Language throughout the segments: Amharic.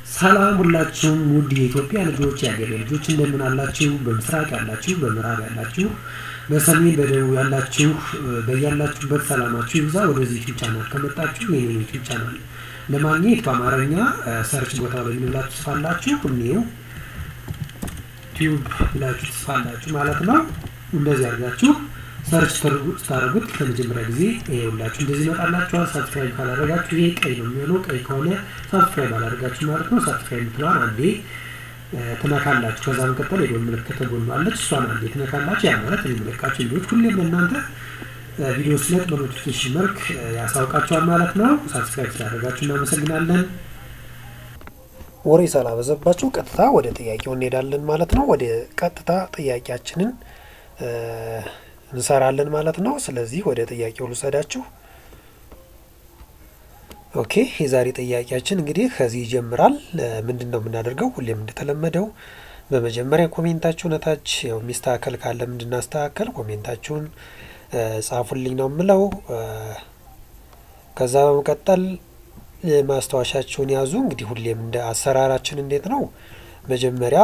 ሰላም ሁላችሁም ውድ የኢትዮጵያ ልጆች የአገሬ ልጆች እንደምን አላችሁ? በምስራቅ ያላችሁ፣ በምዕራብ ያላችሁ፣ በሰሜን በደቡብ ያላችሁ በያላችሁበት ሰላማችሁ ይብዛ። ወደዚህ ዩቲዩብ ቻናል ከመጣችሁ ይህንን ዩቲዩብ ቻናል ለማግኘት በአማርኛ ሰርች ቦታ ላይ ምን ብላችሁ ትጽፋላችሁ? እኔው ቲዩብ ብላችሁ ትጽፋላችሁ ማለት ነው። እንደዚህ አድርጋችሁ ሰርች ስታደርጉት ከመጀመሪያ ጊዜ ይኸውላችሁ እንደዚህ ይመጣላችኋል። ሳብስክራይብ ካላደረጋችሁ ይሄ ቀይ ነው የሚሆነው። ቀይ ከሆነ ሳብስክራይብ አላደረጋችሁ ማለት ነው። ሳብስክራይብ የምትለዋን አንዴ ትነካላችሁ። ከዛ መቀጠል የጎን ምልክት ተጎኗለች። እሷን አንዴ ትነካላችሁ። ያ ማለት የሚለቃችሁ ቪዲዮች ሁሌም ለእናንተ ቪዲዮ ስለቅ በኖቲፊኬሽን መልክ ያሳውቃችኋል ማለት ነው። ሳብስክራይብ ስላደረጋችሁ እናመሰግናለን። ወሬ ሳላበዛባችሁ ቀጥታ ወደ ጥያቄው እንሄዳለን ማለት ነው። ወደ ቀጥታ ጥያቄያችንን እንሰራለን ማለት ነው። ስለዚህ ወደ ጥያቄው ልውሰዳችሁ። ኦኬ የዛሬ ጥያቄያችን እንግዲህ ከዚህ ይጀምራል። ምንድን ነው የምናደርገው? ሁሌም እንደተለመደው በመጀመሪያ ኮሜንታችሁን እታች ያው የሚስተካከል ካለ እንድናስተካከል ኮሜንታችሁን ጻፉልኝ ነው የምለው። ከዛ በመቀጠል ማስታወሻችሁን ያዙ። እንግዲህ ሁሌም እንደ አሰራራችን እንዴት ነው መጀመሪያ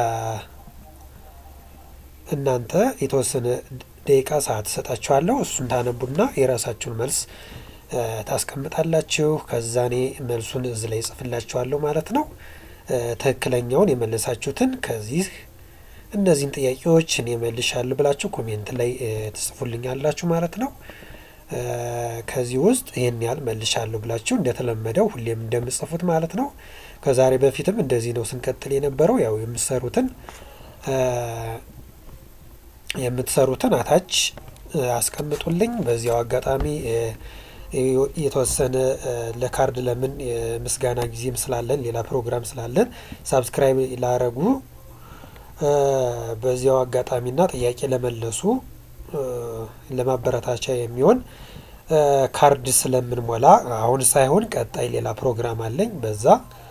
እናንተ የተወሰነ ደቂቃ ሰዓት እሰጣችኋለሁ። እሱን ታነቡና የራሳችሁን መልስ ታስቀምጣላችሁ። ከዛ እኔ መልሱን እዚህ ላይ ጽፍላችኋለሁ ማለት ነው። ትክክለኛውን የመለሳችሁትን ከዚህ እነዚህን ጥያቄዎች እኔ መልሻለሁ ብላችሁ ኮሜንት ላይ ትጽፉልኛላችሁ ማለት ነው። ከዚህ ውስጥ ይህን ያህል መልሻለሁ ብላችሁ እንደተለመደው ሁሌም እንደምጽፉት ማለት ነው። ከዛሬ በፊትም እንደዚህ ነው ስንቀጥል የነበረው ያው የምትሰሩትን የምትሰሩትን አታች አስቀምጡልኝ። በዚያው አጋጣሚ የተወሰነ ለካርድ ለምን ምስጋና ጊዜም ስላለን ሌላ ፕሮግራም ስላለን ሳብስክራይብ ላረጉ በዚያው አጋጣሚና ጥያቄ ለመለሱ ለማበረታቻ የሚሆን ካርድ ስለምንሞላ አሁን ሳይሆን ቀጣይ ሌላ ፕሮግራም አለኝ በዛ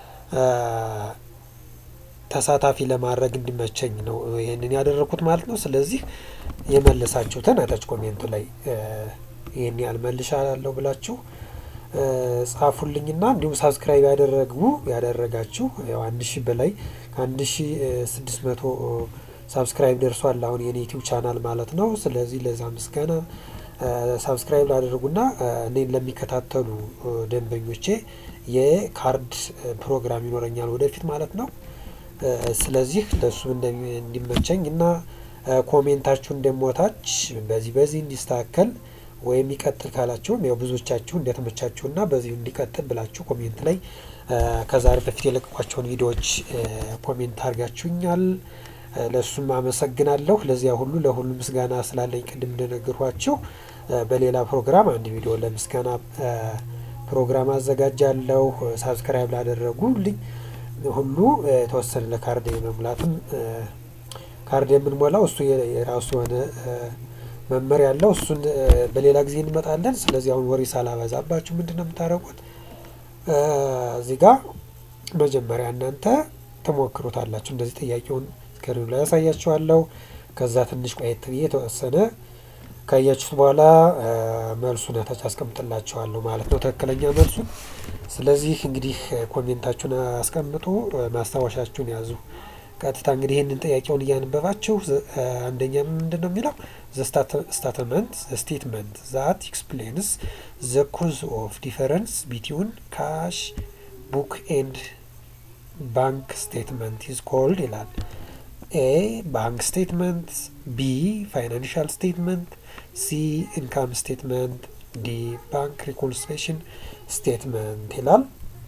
ተሳታፊ ለማድረግ እንዲመቸኝ ነው ይህንን ያደረኩት ማለት ነው። ስለዚህ የመለሳችሁትን አታች ኮሜንቱ ላይ ይህን ያህል መልሻለሁ ብላችሁ ጻፉልኝና እንዲሁም ሳብስክራይብ ያደረጉ ያደረጋችሁ ያው አንድ ሺህ በላይ ከአንድ ሺህ ስድስት መቶ ሳብስክራይብ ደርሷል አሁን የኔ ዩቲዩብ ቻናል ማለት ነው። ስለዚህ ለዛ ምስጋና ሳብስክራይብ ላደረጉና እኔን ለሚከታተሉ ደንበኞቼ የካርድ ፕሮግራም ይኖረኛል ወደፊት ማለት ነው። ስለዚህ ለሱ እንዲመቸኝ እና ኮሜንታችሁን እንደሞታች በዚህ በዚህ እንዲስተካከል ወይም ይቀጥል ካላችሁም ያው ብዙዎቻችሁ እንደተመቻችሁና በዚሁ እንዲቀጥል ብላችሁ ኮሜንት ላይ ከዛሬ በፊት የለቀቋቸውን ቪዲዮዎች ኮሜንት አድርጋችሁኛል። ለእሱም አመሰግናለሁ። ለዚያ ሁሉ ለሁሉ ምስጋና ስላለኝ ቅድም እንደነገርኳችሁ በሌላ ፕሮግራም አንድ ቪዲዮ ለምስጋና ፕሮግራም አዘጋጃለሁ። ሳብስክራይብ ላደረጉልኝ ሁሉ የተወሰነ ለካርድ የመሙላትም ካርድ የምንሞላው እሱ የራሱ የሆነ መመሪያ ያለው እሱን በሌላ ጊዜ እንመጣለን። ስለዚህ አሁን ወሬ ሳላበዛባችሁ ምንድን ነው የምታደርጉት? እዚህ ጋር መጀመሪያ እናንተ ትሞክሩታላችሁ። እንደዚህ ጥያቄውን ስክሪኑ ላይ ያሳያችኋለሁ። ከዛ ትንሽ ቆየት ብዬ የተወሰነ ካያችሁት በኋላ መልሱን ታች አስቀምጥላችኋለሁ ማለት ነው፣ ትክክለኛ መልሱን። ስለዚህ እንግዲህ ኮሜንታችሁን አስቀምጡ፣ ማስታወሻችሁን ያዙ። ቀጥታ እንግዲህ ይህንን ጥያቄውን እያነበባችሁ አንደኛ ምንድን ነው የሚለው ስታትመንት ስቴትመንት ዛት ኤክስፕሌንስ ዘ ኮዝ ኦፍ ዲፈረንስ ቢትዊን ካሽ ቡክ ኤንድ ባንክ ስቴትመንት ኢዝ ኮልድ ይላል። ኤ ባንክ ስቴትመንት፣ ቢ ፋይናንሻል ስቴትመንት፣ ሲ ኢንካም ስቴትመንት፣ ዲ ባንክ ሪኮንሲሌሽን ስቴትመንት ይላል።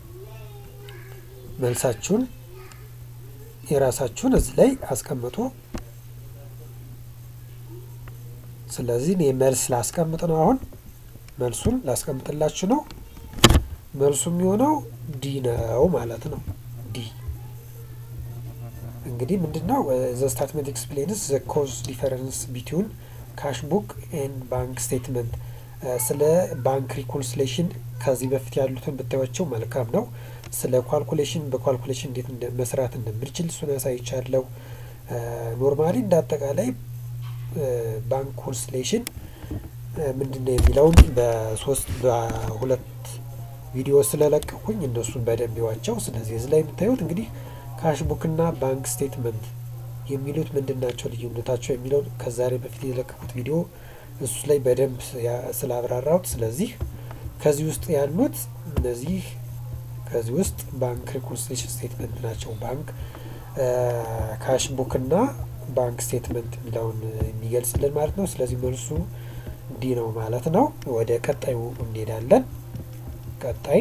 መልሳችሁን የራሳችሁን እዚህ ላይ አስቀምጡ። ስለዚህ እኔ መልስ ላስቀምጥ ነው። አሁን መልሱን ላስቀምጥላችሁ ነው። መልሱ የሚሆነው ዲ ነው ማለት ነው። ዲ እንግዲህ ምንድን ነው ዘ ስታትመንት ኤክስፕሌንስ ዘ ኮዝ ዲፈረንስ ቢትዊን ካሽ ቡክ ኤንድ ባንክ ስቴትመንት። ስለ ባንክ ሪኮንሲሌሽን ከዚህ በፊት ያሉትን ብታዩቸው መልካም ነው። ስለ ኳልኩሌሽን በኳልኩሌሽን እንዴት መስራት እንደምንችል እሱን ያሳይቻለሁ። ኖርማሊ እንደ አጠቃላይ ባንክ ኮንስሌሽን ምንድን ነው የሚለውን በሶስት በሁለት ቪዲዮ ስለለቀኩኝ እነሱን በደንብ ይዋቸው። ስለዚህ እዚህ ላይ የምታዩት እንግዲህ ካሽቡክና ባንክ ስቴትመንት የሚሉት ምንድን ናቸው ልዩነታቸው የሚለውን ከዛሬ በፊት የለቀቁት ቪዲዮ እሱ ላይ በደንብ ስላብራራሁት፣ ስለዚህ ከዚህ ውስጥ ያሉት እነዚህ ከዚህ ውስጥ ባንክ ሪኮንሲሌሽን ስቴትመንት ናቸው። ባንክ ካሽቡክና ባንክ ስቴትመንት የሚለውን የሚገልጽልን ማለት ነው። ስለዚህ መልሱ ዲ ነው ማለት ነው። ወደ ቀጣዩ እንሄዳለን። ቀጣይ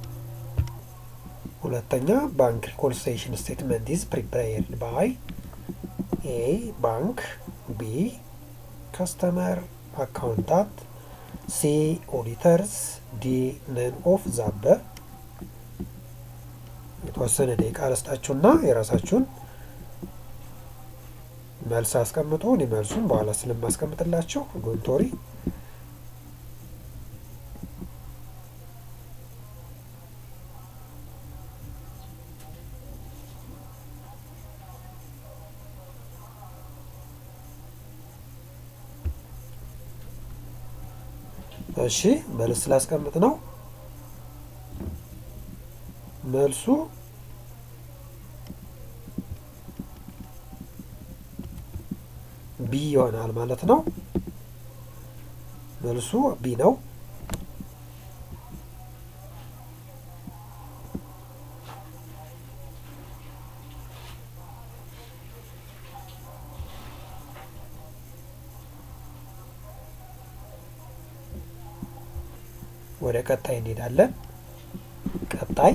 ሁለተኛ ባንክ ሪኮንሲሌሽን ስቴትመንት ኢዝ ፕሪፔርድ ባይ ኤ ባንክ፣ ቢ ከስተመር አካውንታንት፣ ሲ ኦዲተርስ፣ ዲ ነን ኦፍ ዛበ። የተወሰነ ደቂቃ አለስጣችሁና የራሳችሁን መልስ አስቀምጡ። እኔ መልሱን በኋላ ስለማስቀምጥላችሁ ዶንቶሪ እሺ መልስ ስላስቀምጥ ነው። መልሱ ቢ ይሆናል ማለት ነው። መልሱ ቢ ነው። ወደ ቀጣይ እንሄዳለን። ቀጣይ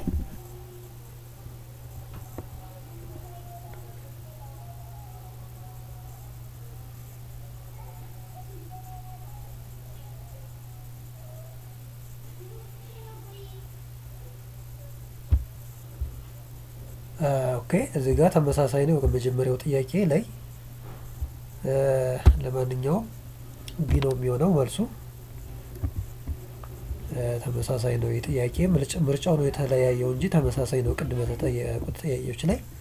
ኦኬ እዚህ ጋር ተመሳሳይ ነው ከመጀመሪያው ጥያቄ ላይ። ለማንኛውም ቢ ነው የሚሆነው መልሱ። ተመሳሳይ ነው የጥያቄ ምርጫው ነው የተለያየው እንጂ ተመሳሳይ ነው ቅድመ ተጠየቁት ጥያቄዎች ላይ